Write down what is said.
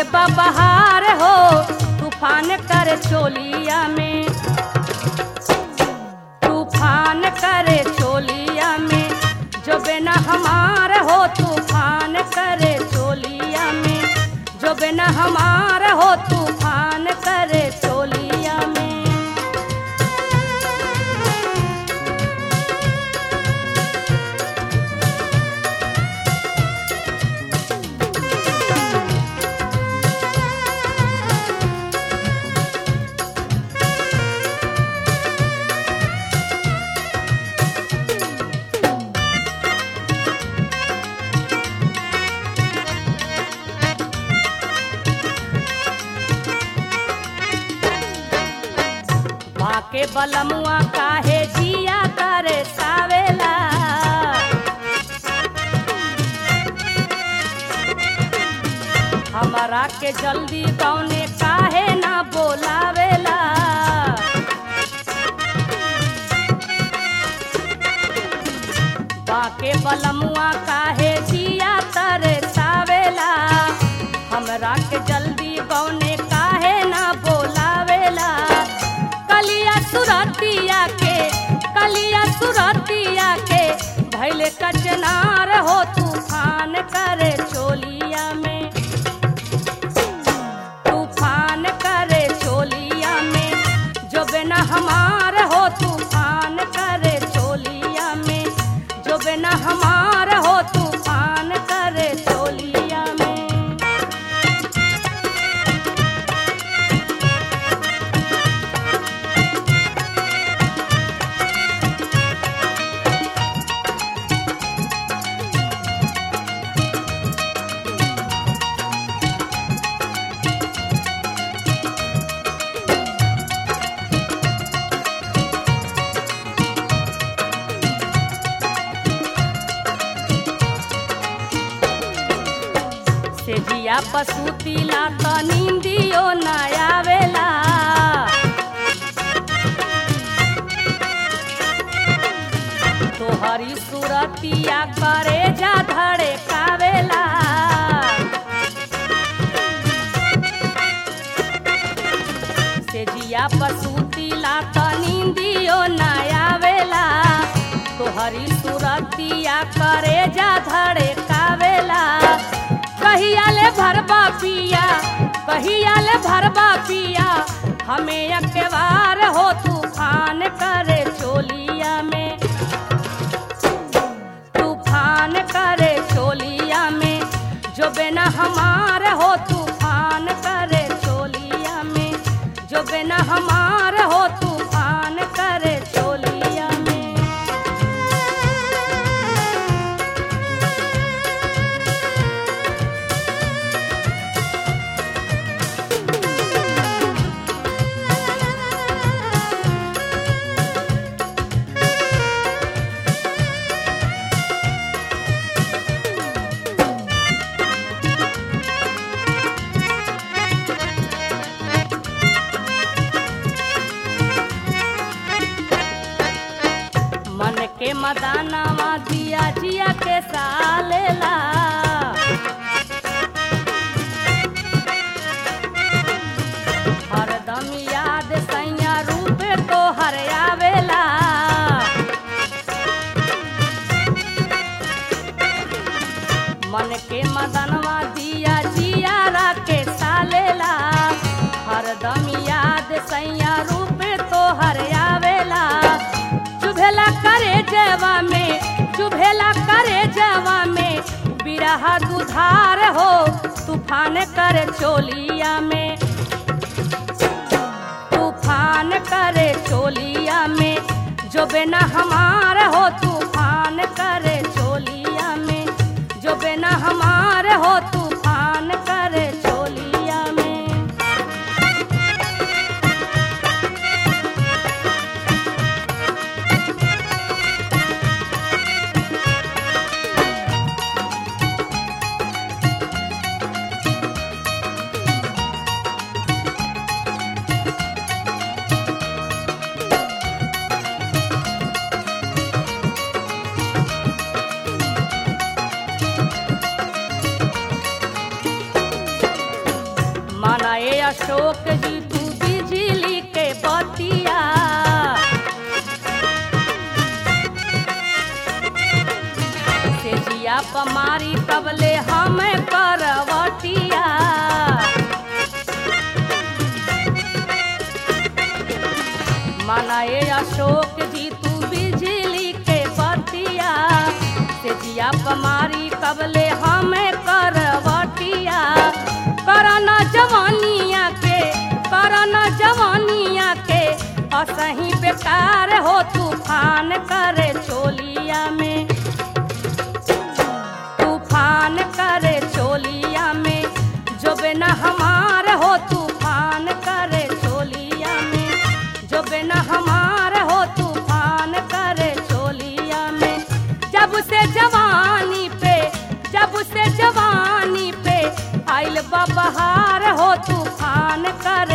आइल बा बहार हो तूफान करे चोलिया में तूफान करे चोलिया में जो बिना हमार हो तूफान करे चोलिया में जो बिना हमार हो तूफान करे चोलिया में बाके बलमुआ काहे जिया करे सावेला हमारा के जल्दी कौने काहे ना बोलावेला बाके बलमुआ काहे जिया करे सावेला हमरा के जल्दी कौने काहे ना बोलावेला कलिया सुरतिया के कलिया सुरतिया के भैले कचनार हो तूफान करे चोलिया में तूफान करे चोलिया में जो बिना हमार हो तूफान करे चोलिया में जो बिना हमार हो तूफान करे चोलिया में से जिया पसुतीला त नींदियो न आवेला तोहरी सुरतिया करे जा धड़े कावेला से जिया पसुतीला त नींदियो न आवेला तोहरी सुरतिया करे जा धड़े कावेला कहिया ले भरबा पिया कहिया ले भरबा पिया हमें अकेवार हो तूफान करे चोलिया में तूफान करे चोलिया में जो बिना हमार हो तूफान करे चोलिया में जो बिना हमार हो तूफान करे चोलिया में मन के मदानावा दिया जिया के सालेला हरदम याद सैया रूप तो हर आवेला मन के मदनवा दिया जियारा के सालेला हरदम याद सैया रूप तो हर आवेला चुभेला करे जवा में चुभेला करे जवा में बिरहा दुधार हो तूफान करे चोलिया में तूफान करे चोलिया में जो बिना हमार हो तूफान करे चोलिया में जो बिना हमार हो तूफान करे चोलिया में पमारी तबले हम करवटिया मनाए अशोक जी तू बिजली के बतिया से जिया पमारी कबले हम करवटिया करना जवानिया के करना जवानिया के असही बेकार हो तूफान करे चोलिया में तूफान करे चोलिया में जो बिना हमार हो तूफान करे चोलिया में जो बिना हमार हो तूफान करे चोलिया में जब से जवानी पे जब से जवानी पे आइल बहार हो तूफान कर